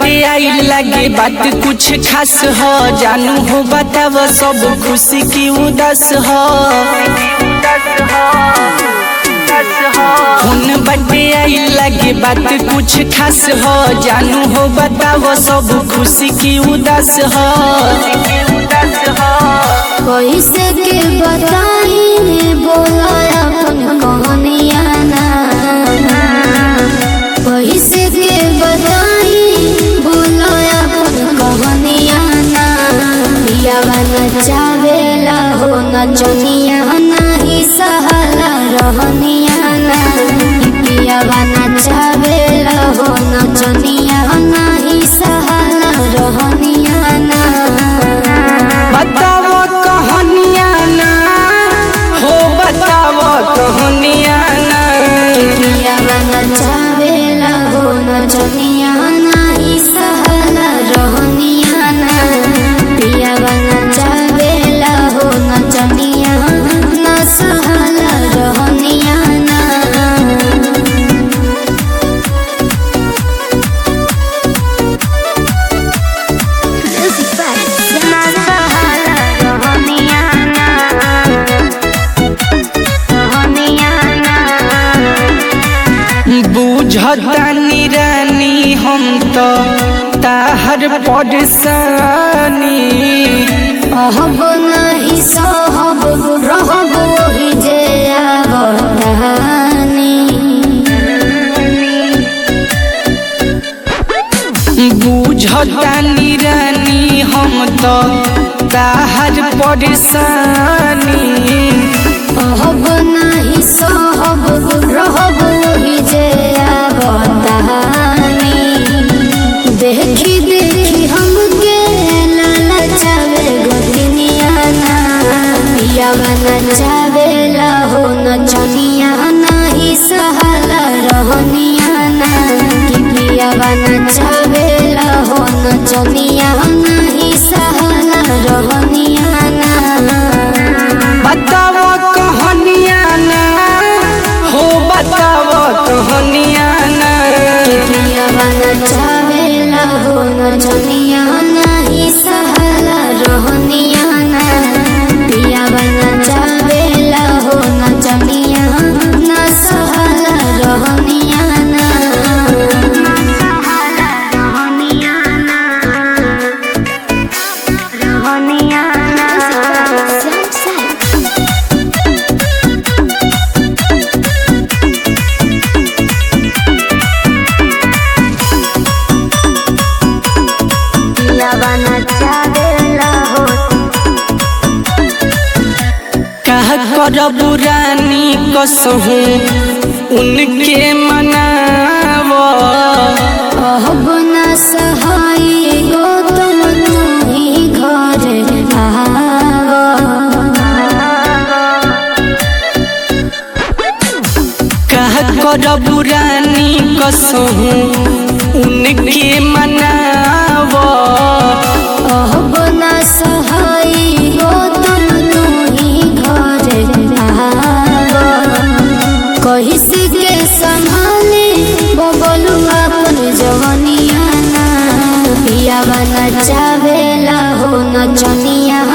बाटे आई लगे बात कुछ खास हो जानू हो बताव सब खुशी की उदास हो उन बाटे आई लगे बात कुछ खास हो जानू हो बताव सब खुशी की उदास हो कैसे के बताई बोला अपन कहानिया ना कैसे के बताई बोला अपन कहानिया ना पियावा नचावेला हो नचनिया नाही सहाला रहनिया ना पियावा नचावेला हो नचनिया नाही सहाला रहनिया ना बताओ कहानिया ना हो बताओ कहानिया ना पियावा नचावेला हो नचनिया नाही सहाला रहनिया ना पियावा नचावेला हो नचनिया ना सहाला रहनिया ना ना सहाला रहनिया ना रहनिया ना बुझतानी रानी हम तो ताहर परेशानी अहब नहीं सहब रहब वही जे आवतानी बुझतानी रानी हम तो ताहर परेशानी अहब नहीं सहब रहब वही जे आवतानी देखी देखी हमके ललचावे गोतिनिया ना पियावा नचावेला हो नचनिया नाही सहाला रहनिया ना कि पियावा नचावेला हो नचनिया नाही सहाला रहनिया ना बताओ कहानिया ना हो बताओ कहानिया ना पियावा नचावेला हो नचनिया नाही सहाला रहनिया ना पियावा नचावेला हो नचनिया ना सहाला रहनिया ना सहाला रहनिया ना रहनिया ना पियावा नचावेला हो कह करब रानी कसहूँ उनके मनावो अहब न सहाय गौतम तुम्ही घर आव कह करब रानी कसहूँ उनके मनावो अहब न सहाय गौतम तुम्ही घर आव कहिस के संभाले बबलू अपन जवनिया ना पियावा नचावेला हो नचनिया